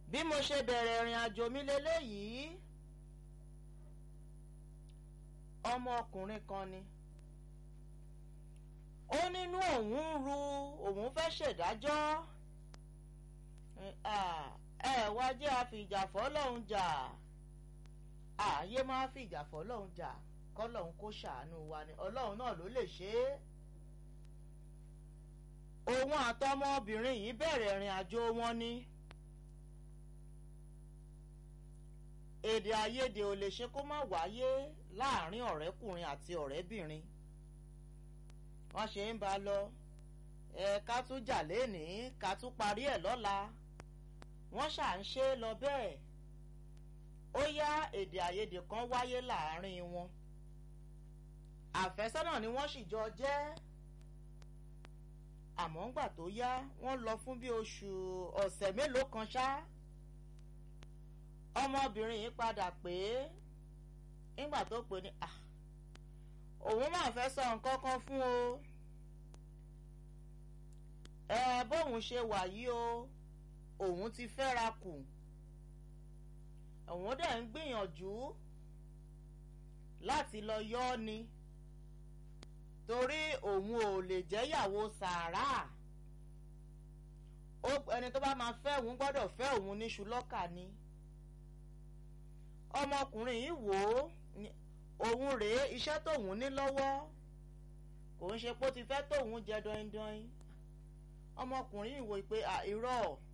bí mo ṣe bẹ̀rẹ̀ ìrìn àjò mi leléyìí ọmọkùnrin kan ni ó nínú òun ń ru òun fẹ́ ṣèdájọ́ ẹ wá jẹ́ àfìjà fọ́lọ́hún jà ààyè máa fìjà fọ́lọ́hún jà kọ́lọ́hún kó ṣàánú wa ni ọlọ́run náà ló lè ṣe é òun àtọmọbìnrin yìí bẹ̀rẹ̀ ìrìn àjò wọn ni èdè àìyedè ò lè ṣe kó má wáyé láàrin ọ̀rẹ́kùnrin àti ọ̀rẹ́bìnrin wọ́n ṣe ń bá lọ ẹ ká tún jà lénìí ká tún parí ẹ̀ lọ́la wọ́n ṣà ń ṣe é lọ bẹ́ẹ̀ ó yá èdè àìyedè kan wáyé láàrin wọn àfẹ́sọ́nà ni wọ́n sì jọ jẹ́ àmọ́ ńgbà tó yá wọ́n lọ fún bí oṣù ọ̀sẹ̀ mélòó kan ṣá ọmọbìnrin yìí padà pé nígbà tó pè ní òun máa fẹ́ sọ nǹkan kan fún o ẹ bóun ṣe wà yìí o òun ti fẹ́ra kù òun dẹ̀ ń gbìyànjú láti lọ yọ́ ni torí òun ò lè jẹ́yàwó sàárà ẹni tó bá máa fẹ́ òun gbọ́dọ̀ fẹ́ òun níṣu lọ́kà ni ọmọkùnrin yìí wò ó òun rèé iṣẹ́ tóun ní lọ́wọ́ kò ń ṣe pé ó ti fẹ́ tóun jẹ dọ́indọ́in ọmọkùnrin yìí wò pé irọ́